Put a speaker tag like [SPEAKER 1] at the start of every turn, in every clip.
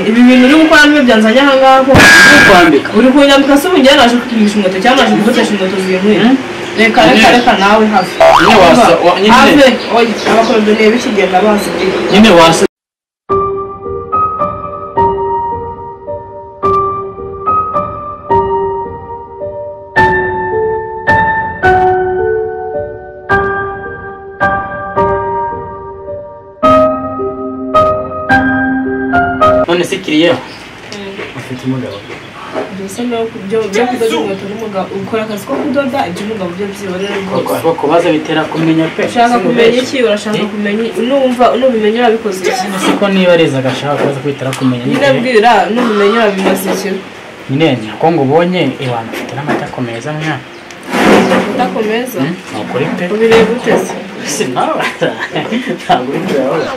[SPEAKER 1] ibi bintu uri gukora niyo byanzanye aha ngaha koko
[SPEAKER 2] uri kwambika
[SPEAKER 1] uri kunyambika se ubundi yaraje kukugurisha inkweto cyangwa yaje kugutesha inkweto zihinduye reka reka reka nawe hafi
[SPEAKER 2] Nyine wasa- wa- nyine-
[SPEAKER 1] hafi oya abakorodoniye bikigenda bazi
[SPEAKER 2] nyine wasa none se kiriya ufite umugabo
[SPEAKER 1] mbese no byo byo kudoda inkweto n'umugabo ukora akazi ko kudoda ibyo umugabo byo byiborera rwose
[SPEAKER 2] kuko kubaza bitera kumenya pe
[SPEAKER 1] ushaka kumenya iki urashaka
[SPEAKER 2] Eh?
[SPEAKER 1] kumenya numva nubimenya urabikoze iki
[SPEAKER 2] siko niba ariza agashaka kubaza ko bitera kumenya
[SPEAKER 1] nyine bwira nubimenye urabimaze iki
[SPEAKER 2] nyine ko ngo ubonye iwanyu ufite n'amata akomeza mwana
[SPEAKER 1] udakomeza
[SPEAKER 2] ni ukuri pe
[SPEAKER 1] ubireba uteze
[SPEAKER 2] si nawe ntabwo uri kureba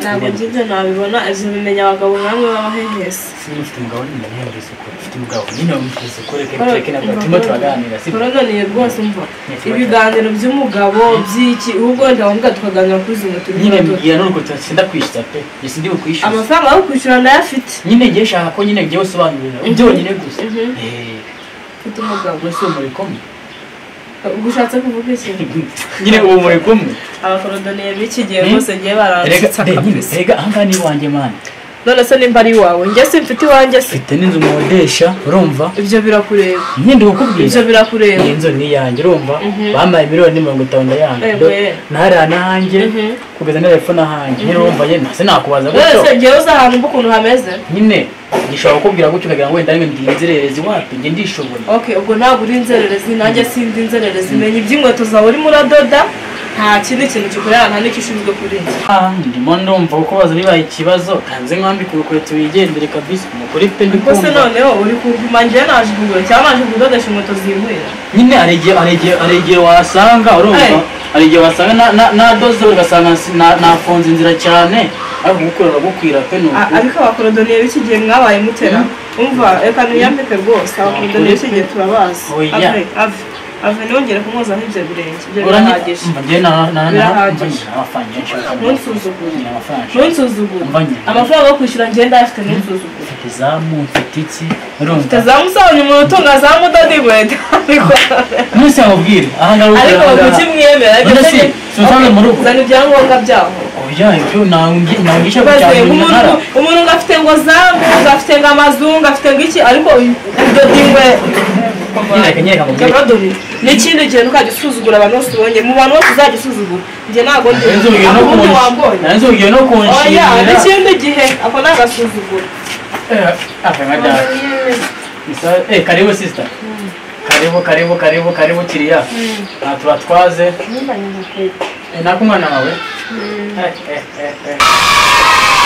[SPEAKER 1] ntabwo njye ibyo nabibona ibyo bimenya abagabo nk'amwe baba hehese
[SPEAKER 2] Sinzi ufite umugabo nyine ndamuhembera isuku ufite umugabo nyine wamuhembera isuku reka reka ntabwo turimo turaganira si
[SPEAKER 1] turananiye rwose umva ibiganiro by'umugabo by'iki ahubwo wenda wambwa tukaganira kuri izo moto
[SPEAKER 2] nyine mbwira n'urukuta sinda kwishyura pe njye sindi bukwishyuze
[SPEAKER 1] amafaranga yo kwishyura ndayafite
[SPEAKER 2] nyine ngiye shaka ko nyine ngiye usobanurira byonyine gusa Eh,
[SPEAKER 1] mfite umugabo
[SPEAKER 2] ubwo si umuri kumwe
[SPEAKER 1] ubwo ushatse kuvuga iki
[SPEAKER 2] nyine ubu muri kumwe
[SPEAKER 1] abakorodoniye b'iki gihe
[SPEAKER 2] Hmm?
[SPEAKER 1] rwose ngiye
[SPEAKER 2] rega
[SPEAKER 1] baranditse
[SPEAKER 2] eh, nyine, rega ahangaha ni iwanjye mwana
[SPEAKER 1] none se nimba ari iwawe njye simfite iwanjye se
[SPEAKER 2] mfite n'inzu nkodesha urumva
[SPEAKER 1] ibyo birakureba
[SPEAKER 2] nyine ndi kukubwira
[SPEAKER 1] ibyo birakureba
[SPEAKER 2] iyi nzu ni iyanjye urumva
[SPEAKER 1] Mhm.
[SPEAKER 2] bampaye miliyoni mirongo itanu ndayanga
[SPEAKER 1] Eh,
[SPEAKER 2] Do-
[SPEAKER 1] we.
[SPEAKER 2] nahariya n'ahanjye
[SPEAKER 1] Mhm.
[SPEAKER 2] kugeza na telefone ahanjye nyine urumva ye ntase nakubaza gutyo
[SPEAKER 1] wese njyewe uzi ahantu mba ukuntu hameze
[SPEAKER 2] nyine gishobora kukubwira gutyo ukagira ngo wenda ari ndi inzererezi wapi njye ndishoboye
[SPEAKER 1] ok ubwo ntabwo uri inzererezi nanjye sindi inzererezi menya iby'inkweto zawe urimo uradoda nta kindi kintu gikorera nta n'icyo ushinzwe kuri njye
[SPEAKER 2] Ah, ndimo ndumva kukubaza bibaye ikibazo kanze nkwambike urukweto wigendere kabisa umukuri pe ndi
[SPEAKER 1] ubwo se
[SPEAKER 2] kumva
[SPEAKER 1] noneho uri kuguma njye naje kugura cyangwa naje kudodesha inkweto zihuye
[SPEAKER 2] nyine hari igihe hari igihe hari igihe wasanga urumva
[SPEAKER 1] Eh.
[SPEAKER 2] hari igihe wasanga na- na- nadoze ugasanga si- na- nafunze inzira cyane ariko gukorera gukwira pe ni
[SPEAKER 1] A-
[SPEAKER 2] ukuri
[SPEAKER 1] ariko abakorodoniye b'iki gihe mwabaye mutera umva reka niyambike rwose abakorodoniye b'iki gihe turabazi
[SPEAKER 2] Oya.
[SPEAKER 1] ave ave ave nongere kumwozaho ibyo birenge ibyo birahagije Birahagije. Ntunsuzugure.
[SPEAKER 2] urahagije
[SPEAKER 1] ntunsuzugure
[SPEAKER 2] Umva njye.
[SPEAKER 1] amafaranga yo kwishyura ngenda ayafite ntunsuzugure
[SPEAKER 2] izamu mfite iki urumva
[SPEAKER 1] tazamusobanura umuntu utunga za mudodo inkweto
[SPEAKER 2] mwese mubwire ahangaha
[SPEAKER 1] ariko kuki mwemera
[SPEAKER 2] None se,
[SPEAKER 1] Ibyo-
[SPEAKER 2] sinasanga mu rugo?
[SPEAKER 1] zana ibyangombwa byaho
[SPEAKER 2] oya ibyo nangije nangije
[SPEAKER 1] Maze
[SPEAKER 2] cyane
[SPEAKER 1] umuntu umuntu ngo afite ngo zambu ngo afite ngo amazungu afite ngo iki ariko udoda inkweto
[SPEAKER 2] Nyereka, nyereka mubwire.
[SPEAKER 1] Abadozi, ni ikindi kintu ukajya usuzugura abantu bose ubonye mu bantu bose uzajya usuzugura njye ntabwo ndi ubundi wambonye
[SPEAKER 2] nzugiye no kunshira
[SPEAKER 1] oya n'ikindi gihe ako ni agasuzuguro
[SPEAKER 2] eh karibu sister karibu karibu karibu karibu kiriya na tubatwaze eh nakumwana wawe eh eh eh eh